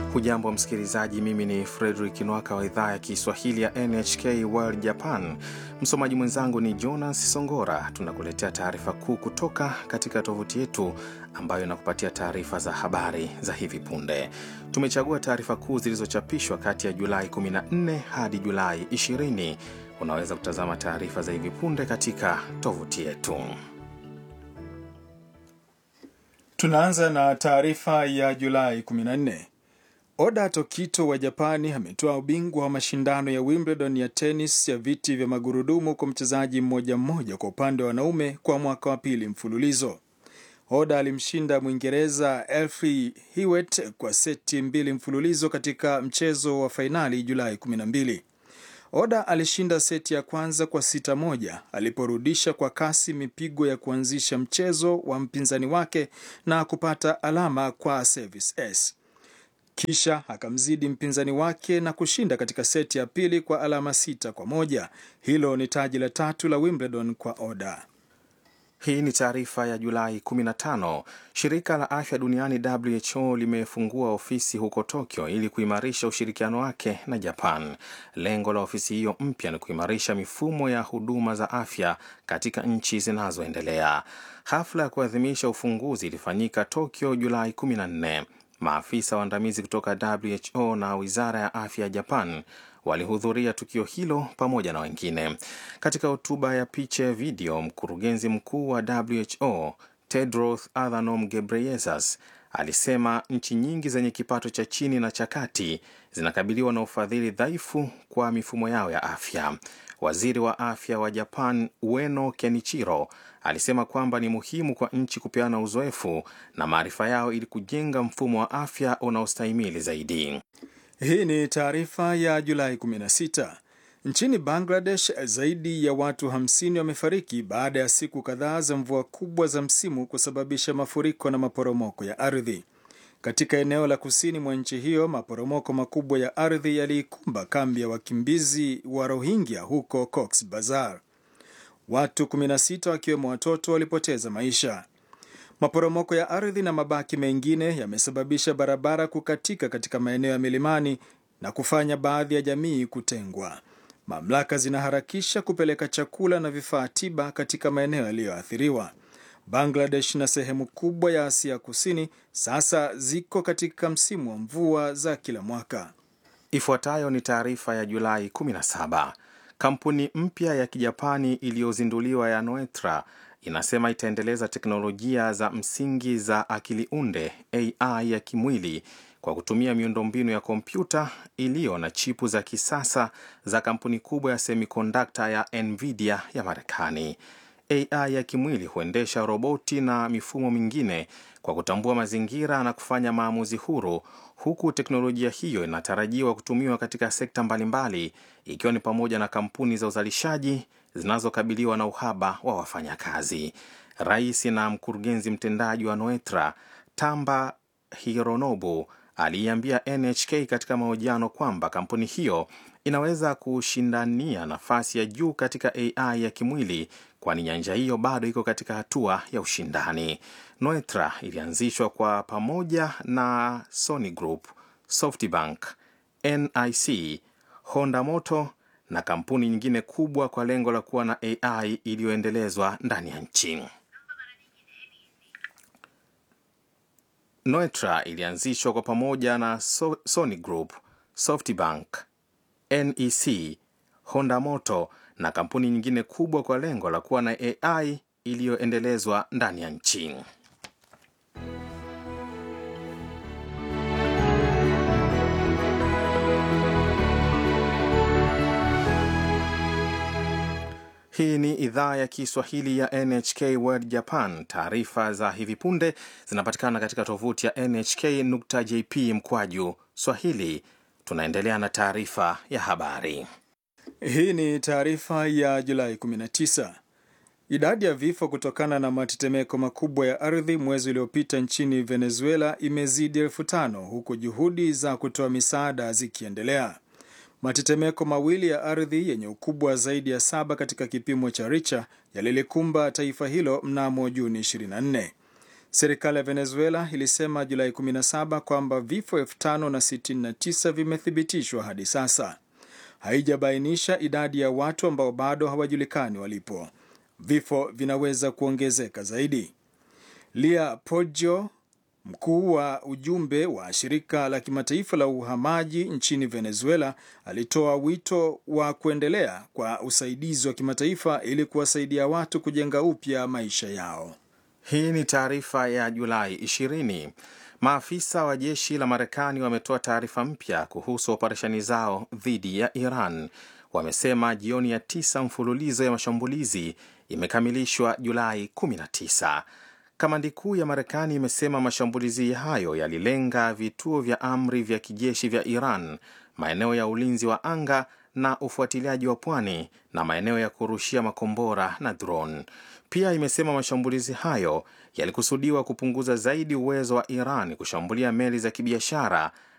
Hujambo msikilizaji, mimi ni Fredrik Nwaka wa idhaa ya Kiswahili ya NHK World Japan. Msomaji mwenzangu ni Jonas Songora. Tunakuletea taarifa kuu kutoka katika tovuti yetu ambayo inakupatia taarifa za habari za hivi punde. Tumechagua taarifa kuu zilizochapishwa kati ya Julai 14 hadi Julai 20. Unaweza kutazama taarifa za hivi punde katika tovuti yetu. Tunaanza na taarifa ya Julai 14. Oda Tokito wa Japani ametoa ubingwa wa mashindano ya Wimbledon ya tenis ya viti vya magurudumu kwa mchezaji mmoja mmoja kwa upande wa wanaume kwa mwaka wa pili mfululizo. Oda alimshinda Mwingereza Elfie Hewitt kwa seti mbili mfululizo katika mchezo wa fainali Julai 12. Oda alishinda seti ya kwanza kwa sita moja aliporudisha kwa kasi mipigo ya kuanzisha mchezo wa mpinzani wake na kupata alama kwa service s kisha akamzidi mpinzani wake na kushinda katika seti ya pili kwa alama sita kwa moja. Hilo ni taji la tatu la Wimbledon kwa Oda. Hii ni taarifa ya Julai 15. Shirika la afya duniani WHO limefungua ofisi huko Tokyo ili kuimarisha ushirikiano wake na Japan. Lengo la ofisi hiyo mpya ni kuimarisha mifumo ya huduma za afya katika nchi zinazoendelea. Hafla ya kuadhimisha ufunguzi ilifanyika Tokyo Julai 14. Maafisa waandamizi kutoka WHO na wizara ya afya ya Japan walihudhuria tukio hilo pamoja na wengine. Katika hotuba ya picha ya video, mkurugenzi mkuu wa WHO Tedros Adhanom Ghebreyesus alisema nchi nyingi zenye kipato cha chini na cha kati zinakabiliwa na ufadhili dhaifu kwa mifumo yao ya afya. Waziri wa afya wa Japan Ueno Kenichiro alisema kwamba ni muhimu kwa nchi kupeana uzoefu na maarifa yao ili kujenga mfumo wa afya unaostahimili zaidi. Hii ni taarifa ya Julai 16. Nchini Bangladesh, zaidi ya watu 50 wamefariki baada ya siku kadhaa za mvua kubwa za msimu kusababisha mafuriko na maporomoko ya ardhi. Katika eneo la kusini mwa nchi hiyo, maporomoko makubwa ya ardhi yaliikumba kambi ya wakimbizi wa Rohingya huko Cox Bazar. Watu 16 wakiwemo watoto walipoteza maisha. Maporomoko ya ardhi na mabaki mengine yamesababisha barabara kukatika katika maeneo ya milimani na kufanya baadhi ya jamii kutengwa. Mamlaka zinaharakisha kupeleka chakula na vifaa tiba katika maeneo yaliyoathiriwa. Bangladesh na sehemu kubwa ya Asia Kusini sasa ziko katika msimu wa mvua za kila mwaka. Ifuatayo ni taarifa ya Julai 17. Kampuni mpya ya Kijapani iliyozinduliwa ya Noetra inasema itaendeleza teknolojia za msingi za akili unde AI ya kimwili kwa kutumia miundombinu ya kompyuta iliyo na chipu za kisasa za kampuni kubwa ya semikondakta ya Nvidia ya Marekani. AI ya kimwili huendesha roboti na mifumo mingine kwa kutambua mazingira na kufanya maamuzi huru, huku teknolojia hiyo inatarajiwa kutumiwa katika sekta mbalimbali, ikiwa ni pamoja na kampuni za uzalishaji zinazokabiliwa na uhaba wa wafanyakazi. Rais na mkurugenzi mtendaji wa Noetra Tamba Hironobu aliiambia NHK katika mahojiano kwamba kampuni hiyo inaweza kushindania nafasi ya juu katika AI ya kimwili kwani nyanja hiyo bado iko katika hatua ya ushindani. Noetra ilianzishwa kwa pamoja na Sony Group, SoftBank, NIC, Honda Motor na kampuni nyingine kubwa kwa lengo la kuwa na AI iliyoendelezwa ndani ya nchi. Noetra ilianzishwa kwa pamoja na so Sony Group, SoftBank, NEC, Honda Motor na kampuni nyingine kubwa kwa lengo la kuwa na AI iliyoendelezwa ndani ya nchi. Hii ni idhaa ya Kiswahili ya NHK World Japan. Taarifa za hivi punde zinapatikana katika tovuti ya nhk.jp mkwaju swahili. Tunaendelea na taarifa ya habari. Hii ni taarifa ya Julai 19. Idadi ya vifo kutokana na matetemeko makubwa ya ardhi mwezi uliopita nchini Venezuela imezidi elfu tano huku juhudi za kutoa misaada zikiendelea. Matetemeko mawili ya ardhi yenye ukubwa zaidi ya saba katika kipimo cha Richter yalilikumba taifa hilo mnamo Juni 24. Serikali ya Venezuela ilisema Julai 17 kwamba vifo 5069 vimethibitishwa hadi sasa. Haijabainisha idadi ya watu ambao bado hawajulikani walipo. Vifo vinaweza kuongezeka zaidi. Lia Poggio, mkuu wa ujumbe wa shirika la kimataifa la uhamaji nchini Venezuela, alitoa wito wa kuendelea kwa usaidizi wa kimataifa ili kuwasaidia watu kujenga upya maisha yao. Hii ni taarifa ya Julai 20. Maafisa wa jeshi la Marekani wametoa taarifa mpya kuhusu operesheni zao dhidi ya Iran. Wamesema jioni ya tisa mfululizo ya mashambulizi imekamilishwa Julai 19. Kamandi kuu ya Marekani imesema mashambulizi hayo yalilenga vituo vya amri vya kijeshi vya Iran, maeneo ya ulinzi wa anga na ufuatiliaji wa pwani na maeneo ya kurushia makombora na drone. Pia imesema mashambulizi hayo yalikusudiwa kupunguza zaidi uwezo wa Iran kushambulia meli za kibiashara